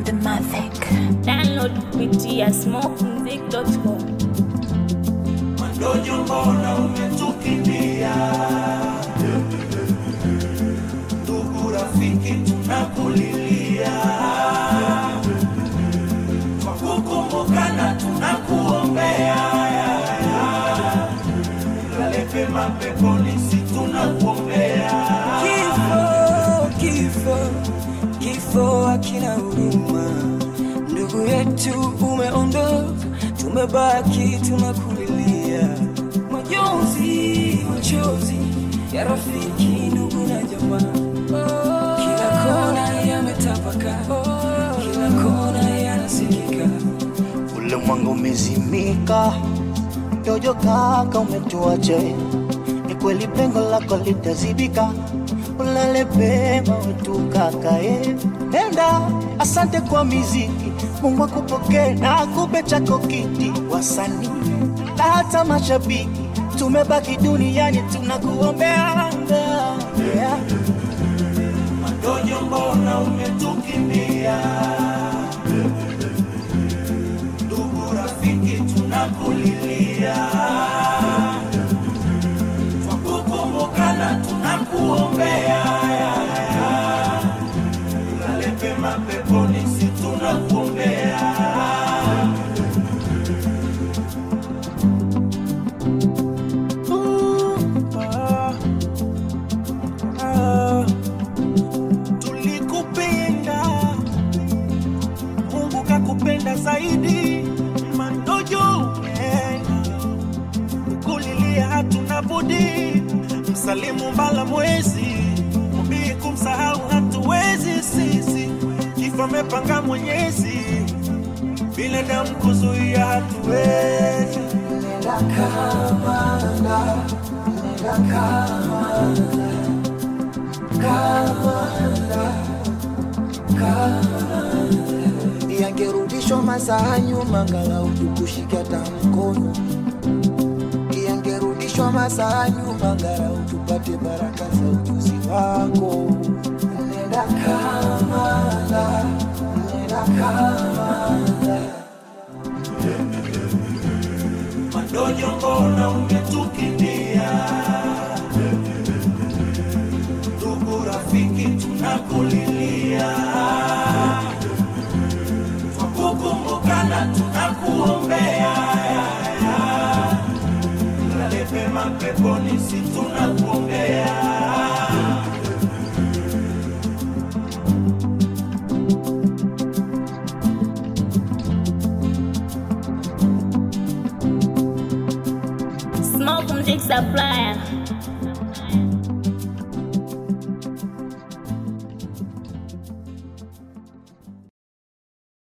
the Mavic. Download kupitia smokemusic.com. Mandojo, mbona umetukimbia? Ndugu rafiki, tunakulilia kwa kukumbukana, tunakuombea lale pema peponi, si tunakuombea Kifo, kifo, kifo hakina huruma. Ndugu yetu umeondoka, tumebaki tunakulilia. Majonzi, machozi ya rafiki, ndugu na jamaa, kila kona yametapaka, kila kona yanasikika. Ulimwengu umezimika, Jojo kaka umetuacha, ni kweli pengo lako litazibika, ulale pema wetu kaka eh. Nenda, asante kwa miziki, Mungu akupokee na akupe chako kiti, wasanii na hata mashabiki, tumebaki duniani tunakuombea yeah. Mandojo, mbona umetukimbia? Ndugu rafiki, tunakulilia kwa kukumbukana, tunakuombea lale pema peponi, si tunakuombea tulikupenda, Mungu kakupenda zaidi. Mandojo umeenda, kulilia hatuna budi, msalimu mbala mwezi, mubii kumsahau hatuwezi sisi, kifo amepanga Mwenyezi, binadamu kuzuia hatuwezi. yangerudishwa masaa nyuma, angalau tukushike hata mkono. Yangerudishwa masaa nyuma, angalau tupate baraka za ujuzi wako. Nenda Kamala, nenda Kamala. Mandojo, mbona umetukimbia? Ndugu rafiki, tunakulilia kwa kukumbukana, tunakuombea lale pema peponi, si tunakuombea Smoke Music Supplier.